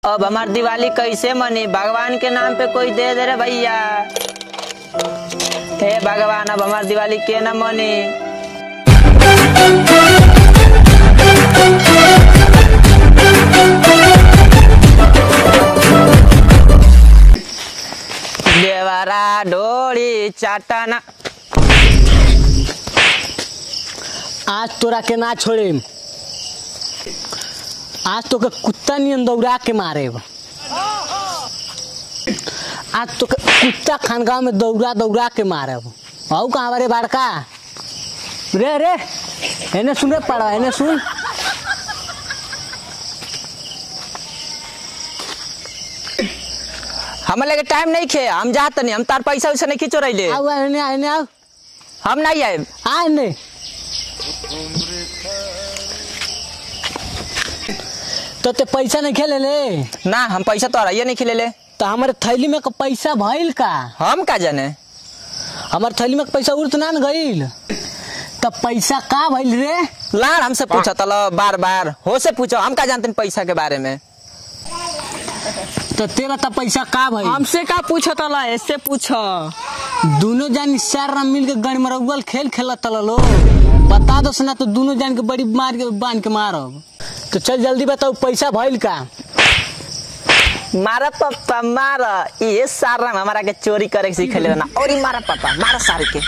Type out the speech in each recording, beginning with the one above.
अब हमार दिवाली कैसे मनी भगवान के नाम पे कोई दे दे रे भैया हे भगवान अब हमार दिवाली के ना मनी देवरा डोरी चाटना आज तोरा के ना छोड़े आज तो के कुत्ता नियन दौड़ा के मारे आज तो के कुत्ता खानगांव में दौड़ा दौड़ा के मारे औ कहाँ बारे बाड़का रे रे एने सुन रे पड़ा एने सुन हम लगे टाइम नहीं खे हम जात नहीं हम तार पैसा वैसा नहीं खींचो रही आओ एने आ, एने आओ हम नहीं आए आ एने तो ते पैसा नहीं खेले ले ना हम पैसा तो ये नहीं खिले ले तो हमारे थैली में का पैसा भइल का हम का जाने हमार थैली में पैसा उड़त ना न गईल तब पैसा का भइल रे लाड़ हमसे पूछा तलो बार बार हो से पूछो हम का जानते हैं पैसा के बारे में तो तेरा तब पैसा का भइल हमसे का पूछो तला ऐसे पूछो दोनों जान चार राम मिल के गण मरौगल खेल खेलत तल लो बता दो सुना तो दोनों जान के बड़ी मार के बांध के मारब तो चल जल्दी बताओ पैसा भइल का मारा पापा मारा ये सारा हमारा के चोरी करे के सिखले ना और ही मारा पापा मारा सारे के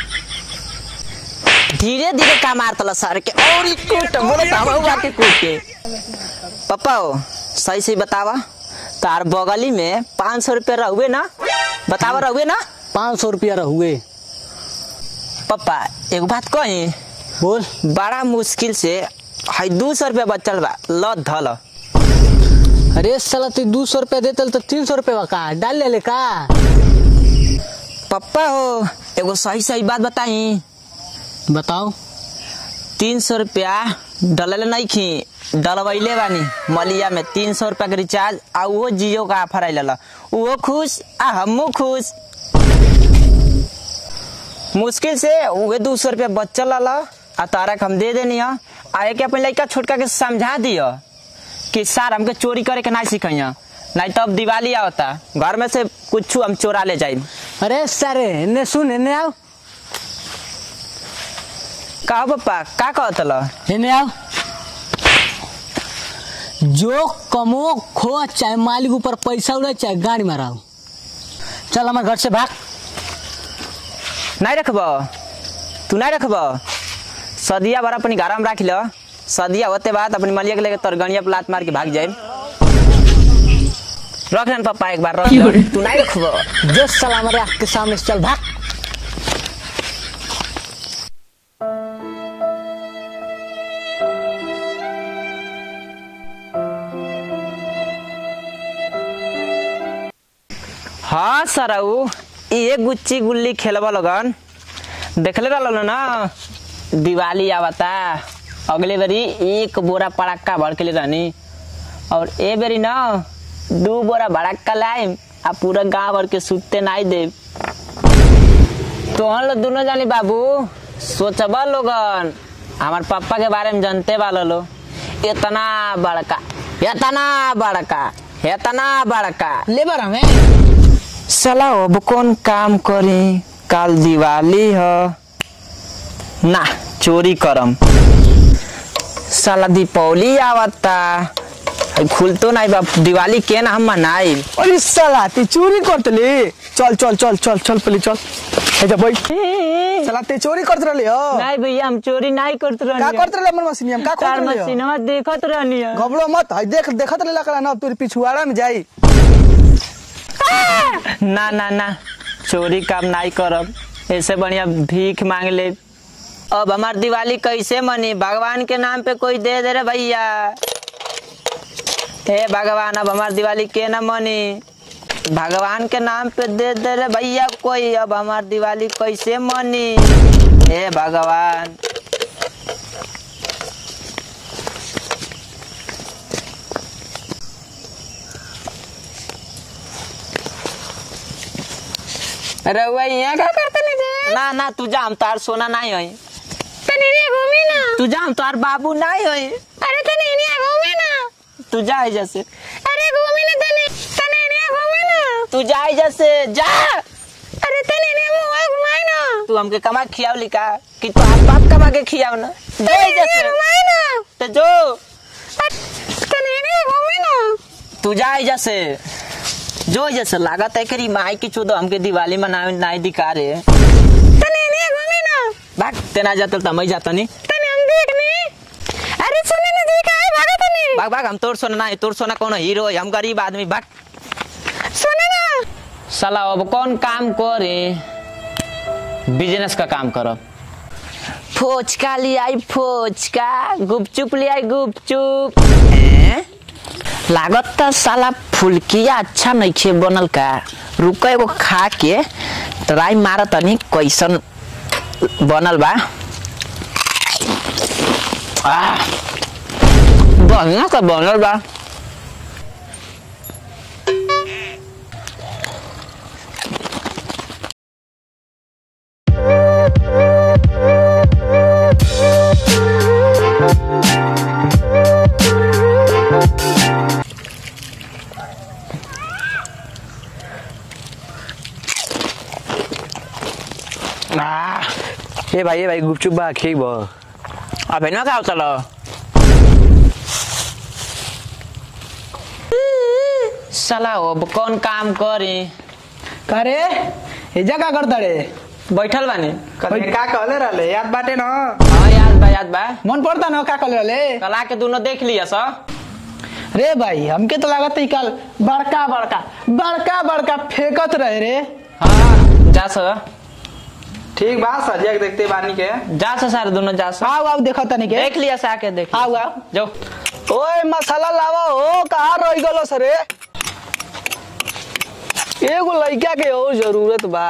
धीरे धीरे का मार तला सारे के और ही कूट बोले तो हम हुआ के कूट के पापा हो सही सही बतावा तार बगली में पाँच सौ रुपये रहुए ना बतावा रहुए ना पाँच सौ रुपया रहुए पापा एक बात कही बोल बड़ा मुश्किल से हाई दू सौ रुपया बचल बा ल धल अरे साला तू दो सौ रुपया देतल तो तीन सौ रुपया का डाल ले ले का पप्पा हो एगो सही सही बात बताई बताओ तीन सौ रुपया डलल नहीं खी डलवैले बानी मलिया में तीन सौ रुपया के रिचार्ज आ वो जियो का ऑफर आइल वो खुश आ हमू खुश मुश्किल से उहे दू सौ रुपया बचल रहा आ तारा के हम दे देनी है आ एक अपन लड़का छोटका के समझा दियो कि सर हमके चोरी करे के ना सिखैया नहीं तो अब दिवाली आवता घर में से कुछ हम चोरा ले जाए अरे सारे इन्ने सुन इन्ने आओ का पप्पा का कहत ला इन्ने आओ जो कमो खो चाहे मालिक ऊपर पैसा उड़े चाहे गाड़ी माराओ चल हमारे घर से भाग नहीं रखब तू नहीं रखब सदिया भर अपनी घर में रख लो सदिया होते बाद अपनी मलिया के लेके तोर गणिया पे लात मार के भाग जाए रख लेन पापा एक बार रख लो। तू नहीं रखब जो साला हमारे आँख के सामने से चल भाग हाँ सरऊ ये गुच्ची गुल्ली खेलबा लगन देखले रहलो ना दिवाली आवता अगले बारी एक बोरा पड़ाका भर के ले रहनी और ए बेरी ना दू बोरा भड़ाका लाइम आ पूरा गांव भर के सुते नहीं दे तो हम लोग दोनों जानी बाबू सोचबा लोगन हमार पापा के बारे में जानते वाला लो इतना बड़का इतना बड़का इतना बड़का लेबर हमें साला अब कौन काम करी काल दिवाली ह ना चोरी करम साला दीपावली आवता खुलतो नहीं बा दिवाली के ना हम मनाई अरे साला ते चोरी करतले चल चल चल चल चल पहले चल ऐसा बैठ साला ते चोरी करत रहले हो नहीं भैया हम चोरी नहीं करते का रहनी करत रहले हमर मशीन हम का कार करत रहले हो? मशीनवा देखत रहनी है घबरो मत है देख देखत रहले कला ना तोर पिछुआड़ा में जाई ना ना ना चोरी काम नहीं करब ऐसे बढ़िया भीख मांग ले अब हमार दिवाली कैसे मनी भगवान के नाम पे कोई दे दे रे भैया हे भगवान अब हमार दिवाली के ना मनी भगवान के नाम पे दे दे रे भैया कोई अब हमार दिवाली कैसे मनी हे भगवान रउआ यहाँ का करते नहीं थे ना ना तू जा हम तार सोना नहीं होई तनी रे घूमी ना तू जा हम तार बाबू नहीं होई अरे तनी ने घूमी ना तू जा है जैसे अरे घूमी ना तनी तू जा जैसे जा अरे तनी ने मुंह घुमाई ना तू हमके कमा खियाव लिखा कि तू आप बाप कमा के खियाव ना जा तनी ने जैसे घुमाई ना तो जो तनी ने घुमी ना तू जा जैसे जो जैसे लागत है करी माई की चूदो हमके दिवाली मनावे नाई दिखा रे तनी ने घुमी ना भाग तेना जाता तो मैं जाता नहीं तनी हम देखनी अरे सुने ना देखा है भागा तनी भाग भाग हम तोर सोना नहीं तोर सोना कौन हीरो है हम गरीब आदमी भाग सुने ना साला अब कौन काम करे बिजनेस का काम करो फोचका ले आई फोचका गुपचुप ले आई गुपचुप हैं? लागत त साला फुलकिया अच्छा नइखे बनल का रुक एगो खा के ट्राई मार तनी कैसन बनल बा आह, बढ़िया का बनल बा आह, ए भाई ए भाई गुपचुप बा खेब अब ना का चलो साला अब कौन काम करे करे एजा का करता रे बैठल बानी कभी का कहले रहले याद बाटे न हाँ याद बा याद बा मन पड़ता न का कहले रहले कला के दोनों देख लिया सा रे भाई हमके तो लागत है कल बड़का बड़का बड़का बड़का फेंकत रहे रे हाँ जा सा ठीक बा सजिया के देखते बानी के जा सा सारे दोनों जा सा आओ आओ देखो तनी के देख लिया सा आके देख लिया। आओ आओ जाओ ओए मसाला लावा हो कहाँ रह गलो सरे एगो लड़का के और जरूरत बा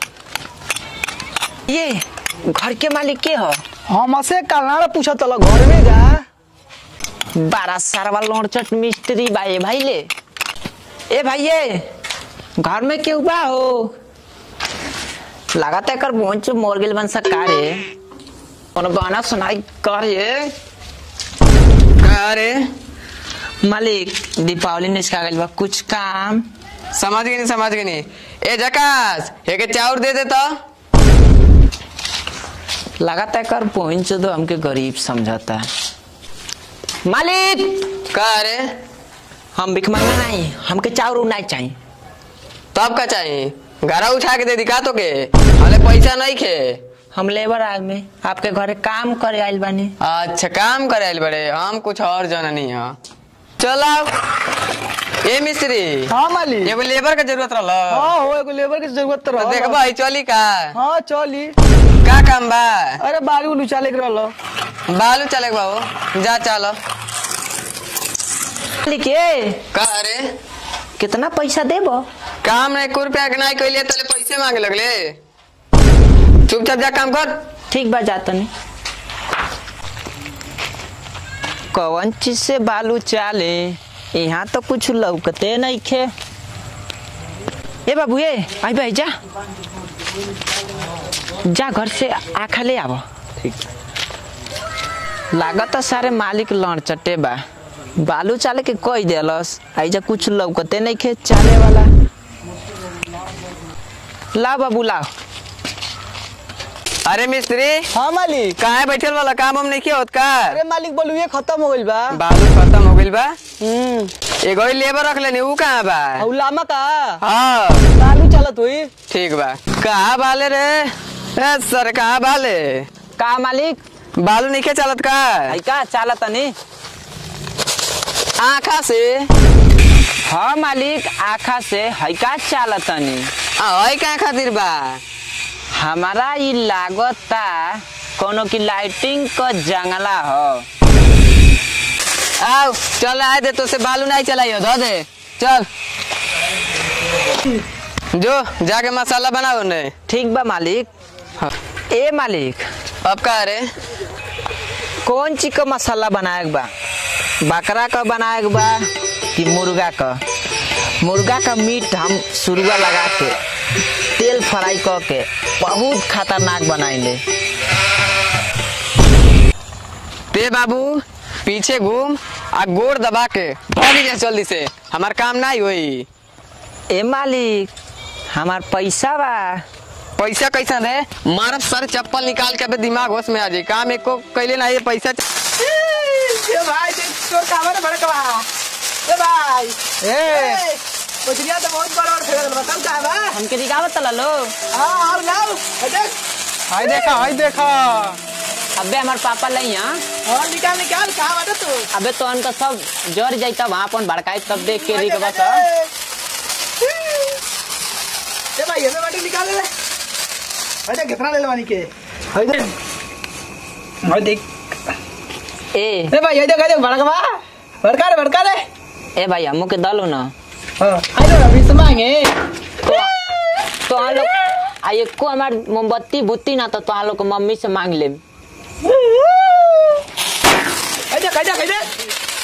ये घर के मालिक के हो हमसे कलनारा पूछा तला घर में जा बारह सारवा लोड़चट मिस्त्री बा ए भाई ले ए भाई ये घर में क्यों बा हो लगाता कर पहुंच मोर गेल बन सका रे कोनो गाना सुनाई कर ये अरे मालिक दीपावली निष्का गइल बा कुछ काम समझ गई नहीं समझ गई नहीं ए जकास एक चाउर दे दे तो लगाता कर पहुंच दो हमके गरीब समझाता मालिक का अरे हम भिख मांगना नहीं हमके चाउर उड़ नहीं चाहिए तब का चाहिए घरा उठा के दे दिखा तो के हले पैसा नहीं खे हम लेबर आदमी आपके घरे काम करे आइल बानी अच्छा काम करे आइल बड़े हम कुछ और जाना नहीं है चलो ए मिस्त्री हाँ मालिक एगो लेबर के जरूरत रहल हाँ हो एगो लेबर की जरूरत तो तो रहल। देखबा चली का हाँ चली का काम बा अरे बालू उलू चाले के रहलो बालू चले के बाबू जा चलो मालिक ये का अरे कितना पैसा देबो काम नहीं एक रुपया के नहीं कैलिए तले पैसे मांगे लगले चुपचाप जा काम कर ठीक बा जाता नहीं कौन चीज से बालू चाले यहाँ तो कुछ लौकते नहीं खे ए बाबू ए आई भाई जा जा घर से आखा ले आब लागत सारे मालिक लड़ चटे बा बालू चाले के कह देलस आई जा कुछ लौकते नहीं खे चाले वाला ला बाबू लाओ अरे मिस्त्री हाँ मालिक कहाँ बैठल वाला काम हम नहीं किया होत का अरे मालिक बोलू ये खत्म हो गइल बा बालू खत्म हो गइल बा हम्म एगो ही लेबर रख लेनी ऊ कहाँ बा और लामा का हाँ बालू चलत हुई ठीक बा कहाँ बाले रे ए सर कहाँ बाले का मालिक बालू नहीं चलत का आई का चाला तनी आँखा से हाँ मालिक आखा से है का चाला तनी आ कहाँ खातिर बा हमारा ई लागता कोनो की लाइटिंग क जंगला हो आओ चल आए दे तो से बालू नहीं चलाइयो धो दे चल जो जाके मसाला बनाओ ने ठीक बा मालिक हाँ। ए मालिक अब का रे कौन चीज का मसाला बनाए के बा बकरा का बनाए के बा कि मुर्गा का मुर्गा का मीट हम सुरुआ लगा के तेल फ्राई क के बहुत खतरनाक बनाइले ते बाबू पीछे घूम आ गोड़ दबा के भागी जा जल्दी से हमार काम नहीं होई ए मालिक हमार पैसा बा पैसा कैसा रे मारब सर चप्पल निकाल के अबे दिमाग होश में आ जाए काम एको कैले ना ये पैसा ए भाई देख तोर कावर बड़कवा ए भाई ए मछलियां तो बहुत बड़ा बड़ा फेंक बताओ का बा हमके दिखावत तला लो हां आओ लाओ ए देख हाय देखा हाय देखा अबे हमार पापा लई यहाँ और निकाल निकाल कहां बाटे तू अबे तो उनका सब जर जाई तब वहाँ अपन भड़काई तब देख के रिक बस ए भाई ये बाटे निकाल ले अरे कितना ले लेवानी के हाय देख हाय देख ए ए भाई ये देख ये देख बड़कवा बड़का रे बड़का रे ए भाई हमू के दलो ना हां हाय देख अभी से मांगे तो तो हम लोग आ एको हमार मोमबत्ती बुत्ती ना तो तो हम लोग को मम्मी से मांग ले ए देख ए देख ए देख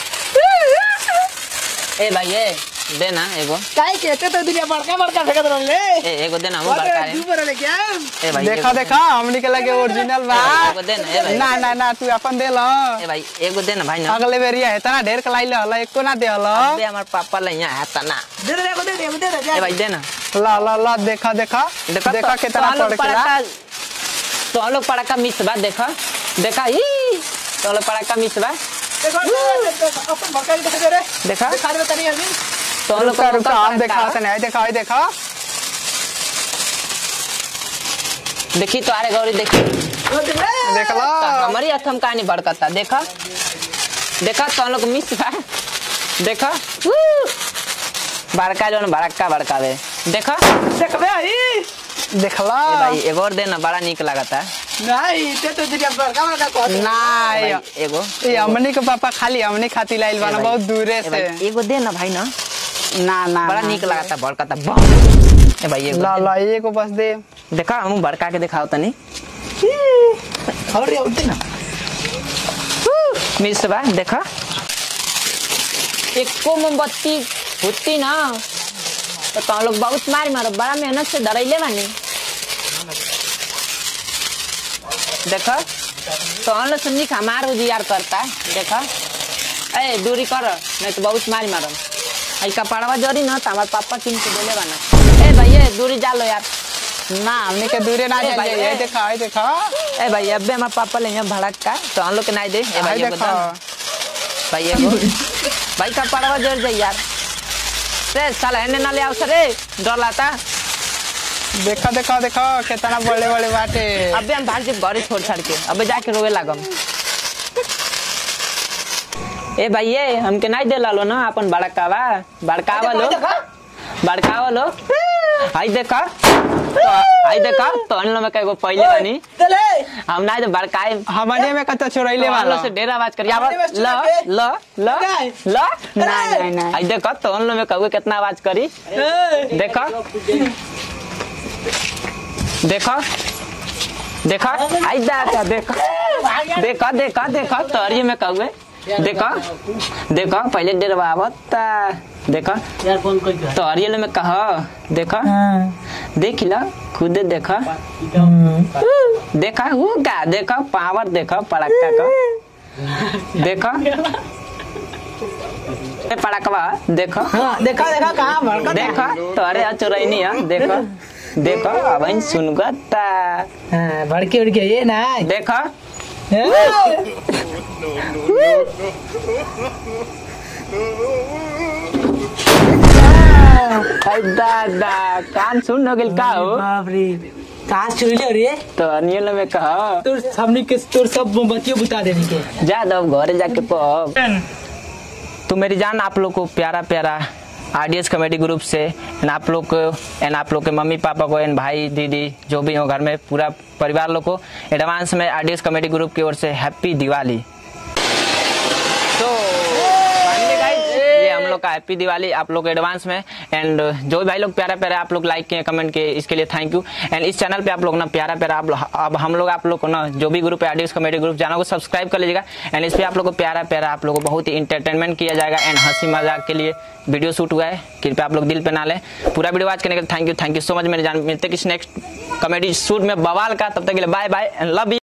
ए भाई ए दे ना एगो काहे के ते तो दुनिया बड़का बड़का फेंकत रहले ए एगो दे ना हम बड़का अरे रे तू बड़े क्या ए भाई देखा एगो- देखा हमनी के लगे ओरिजिनल बा एगो दे ना ए भाई ना ना ना तू अपन दे ल ए भाई एगो दे ना भाई ना अगले बेरिया है तना ढेर कलाई हला एको ना दे हला अबे हमार पापा ले यहाँ है तना दे दे दे दे दे दे ए भाई दे ना ला ला ला देखा देखा देखा देखा तो- कितना तो हम लोग पड़ के ला पड़ाका तो हम लोग पड़ाका मिस बा देखा देखा ही तो हम लोग पड़ाका मिस बा देखो देखो, अपन बड़का दिखा दे रे देखा दिखा दे तनी अभी तो हम लोग रुका को रुका मौका हम देखा पड़ाका। तने देखा हाय देखा देखी तो अरे गौरी देखी ओ देख रे देख तो ला हमारी हथम कहानी भड़कता देखा देखा तो हम लोग मिस बा देखा वू! बड़का जो बड़का बड़कावे देखा ए देख बे आई देखला भाई एगो और देना बड़ा निक लगता नहीं ते तो दुनिया बड़का बड़का कह दे ना भाई, ये एगो हमनी के पापा खाली हमनी खाती लाइल बाना भाई, बहुत दूरे ए से भाई, एगो दे ना भाई ना ना ना बड़ा ना। निक लगता बड़कता बम ए भाई एगो ला दे। ला ये को बस दे देखा हम बड़का के दिखाओ तनी और रे उठे ना मिस बा देखा एको मोमबत्ती होती ना तो तुम लोग बहुत मार मारो बड़ा मेहनत से धरैले बानी देखा तो हम लोग समझी का हमार उजियार करता देखा ए दूरी कर नहीं तो बहुत मारी मारम आई कपड़वा जरी ना तो हमार पापा किन के देले बाना ए भैया दूरी जा लो यार ना हमनी के दूरे ना ए जाइए भाई, ये ए। देखा ये देखा ए भाई अबे हमार पापा ले यहाँ भड़क का तो हम लोग के नहीं दे ए हाय भाई एगो देखा दान। भाई एगो भाई कपड़वा जर जाई यार रे साला एने ना ले आओ सरे डर लाता देखा देखा देखा कितना बड़े बड़े बाटे अबे हम भाग जे घरे छोड़ छाड़ के अबे जाके रोवे लागम ए भाई ये हमके नहीं दे लालो ना अपन बड़कावा बड़कावा लो बड़कावा लो आई देखा तो आई देखा तो अनलो में कएगो पहले बनी चले हम नहीं तो बड़काए हमारे में कत चोरैले तो वाला अनलो से ढेर आवाज करिया हमने बस ल चुरा के- ल ल नहीं। ल नहीं, नहीं, नहीं। आई देखा तो अनलो में कहोगे कितना आवाज करी देखा देखा देखा आई देखा देखा देखा देखा देखा तोरिये में कहुए देखा देखा पहले डेरवा आवता देखा यार फोन कोई कर तोरिये में कहा देखा देख ला खुद देखा देखा वो का देखा पावर देखा पड़ाका का देखा ए पड़ाकवा देखा हां देखा देखा कहां बड़का देखा तोरे चोरैनी है देखा देखा अब इन सुनगता हां बड़के उड़के ये ना देखा आई दादा कान सुन हो गेल का हो बाप रे कहां चोरी ले रे तो अनियल में कहा तोर हमनी के तोर सब मोमबत्तियों बुता देनी के जा दो घरे जाके पब तो मेरी जान आप लोग को प्यारा प्यारा आरडीएस कॉमेडी ग्रुप से एंड आप लोग को एंड आप लोग के मम्मी पापा को एंड भाई दीदी जो भी हो घर में पूरा परिवार लोग को एडवांस में आरडीएस कॉमेडी ग्रुप की ओर से हैप्पी दिवाली तो finally guys, ये हम लोग का हैप्पी दिवाली आप लोग एडवांस में एंड जो भी भाई लोग प्यारा प्यारा आप लोग लाइक किए कमेंट किए इसके लिए थैंक यू एंड इस चैनल पे आप लोग ना प्यारा प्यारा आप लोग- अब हम लोग आप लोग को ना जो भी ग्रुप है आडियस कॉमेडी ग्रुप जाना को सब्सक्राइब कर लीजिएगा एंड इस पे आप लोग को प्यारा प्यारा आप लोग को बहुत ही इंटरटेनमेंट किया जाएगा एंड हंसी मजाक के लिए वीडियो शूट हुआ है कृपया आप लोग दिल पे ना लें पूरा वीडियो वॉच करने के लिए thank you thank you so much मेरे जान मिलते किस नेक्स्ट कॉमेडी शूट में बवाल का तब तक के लिए bye bye and love you